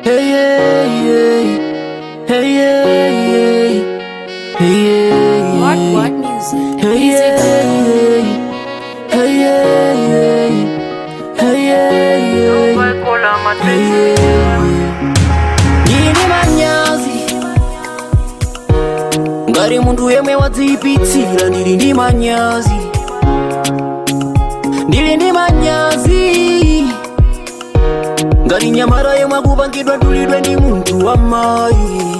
Hey, hey, hey. Hey, hey, hey. Hey, hey, What hey. What Music. Hey, hey, hey. Hey, hey, hey. Hey, hey, hey. Hey, hey. Ndine manyazi ngari muntu yemwe wadziyipitsira ndili ndi manyazi ndili ndi manyazi ngati nyamara yemwe akupangidwa dulidwe ndi munthu wa mayi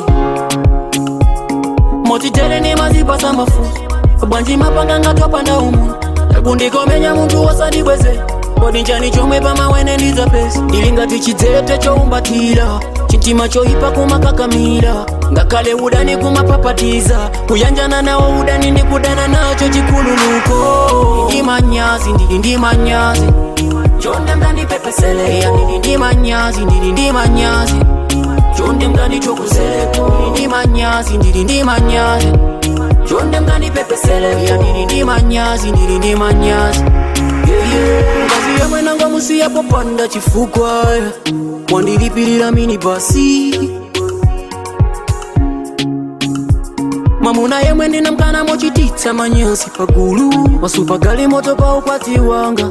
motitere ndi mazipasa mafuta bwanji mapanga ngatopanda umu kundikomenya munthu wosadibweze kodi nchani chomwe pamawene ndidzapeza ndili ngati chidzete chowumbatira chitima choyipa kumakakamira ngakhale udani kumapapatiza kuyanjana nawo udani ndi kudana nacho chikhululuko ndi manyazi ndili ndi manyazi chonde mkandipepesele ndili ndi manyazi ndili ndi manyazi chonde mkandichokozeko ndili ndi manyazi ndili ndi manyazi chonde mkandipepesele ndili ndi manyazi ndili ndi manyazi Yeah, yeah. ngazi yemwe nanga musiyapo panda chifukwa wandilipirira mini basi mwamuna yemwe ndinamkana mochititsa manyazi pagulu wasupagali moto pa ukwati wanga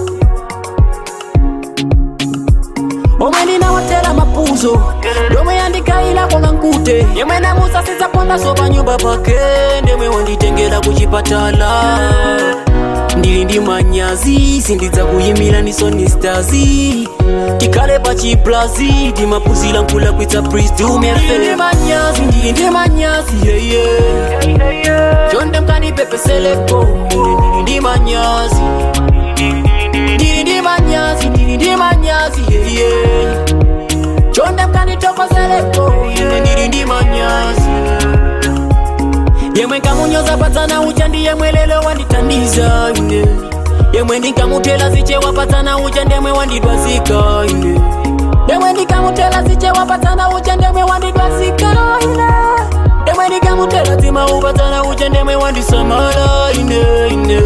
omwe ndinawatera mapuzo domwe yandikayila konga nkute yemwe namusasitsa pondaso pa nyumba pake ndemwe wanditengera kuchipatala ndili ndi manyazi sindidza kuyimira nisoni stazi tikhale pa chiplazi timapuzira nkula kwitsa prisdumefe ndi manyazi ndili ndi manyazi yeye chonde mkandipepeseleko ndili ndi manyazi ndili ndi manyazi ndili ndi manyazi yeye chonde mkanitokozeleko ine ndili ndi manyazi yemwe nkamunyoza padzana ucha ndi yemwe lelo wanditandiza ine yemwe ndinkamutela ziche wapadzana ucha ndemwe wandidwazika ine yemwe ndikamutela ziche wapadzana ucha ndemwe wandidwazika ine yemwe ndikamutela dzima upadzana ucha ndemwe wandisamala ine ine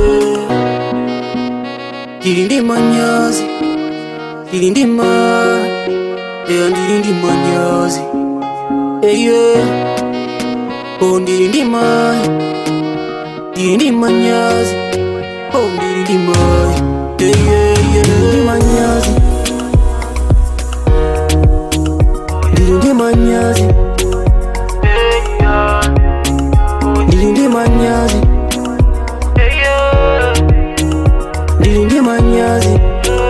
ndili ndi manyazi ndili ndi ma eya ndili ndi manyazi eye oh ndili ndi ma ndili ndi manyazi oh ndili ndi ma eye ndili ndi manyazi ndili ndi manyazi ndili ndi manyazi ndili ndi manyazi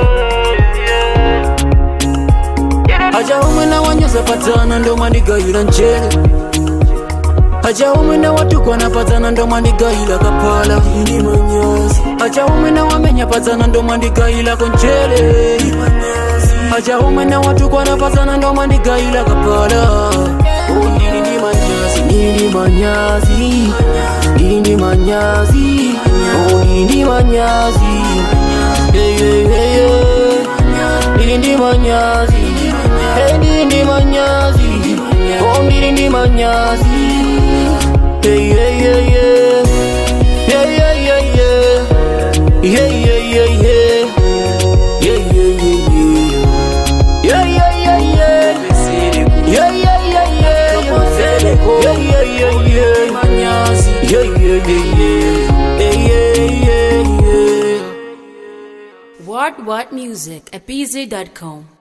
aja umwe na wanyoza padzana ndo mwandigayira njere aja umwe na watukwana padzana ndo mwandigayira kapala ndili manyazi aja umwe na wamenya padzana ndo mwandigayira konjere aja umwe na watukwana padzana ndo mwandigayira kapala Oh, ndili ndi manyazi ndili ndi manyazi ndili ndi manyazi Oh, ndili ndi manyazi Yeah, yeah, yeah, yeah. ndili ndi manyazi Hey, ndili ndi manyazi Oh, ndili ndi manyazi Hey, yeah, yeah, yeah. Yeah, yeah, yeah, yeah. Yeah, yeah, yeah, yeah. Yeah, yeah, yeah, yeah. Yeah, yeah, yeah, yeah. Yeah, yeah, yeah, yeah. Yeah, yeah, yeah, yeah. Yeah, yeah, yeah, yeah. Yeah, yeah, yeah, yeah. What What Music. Epiz.com.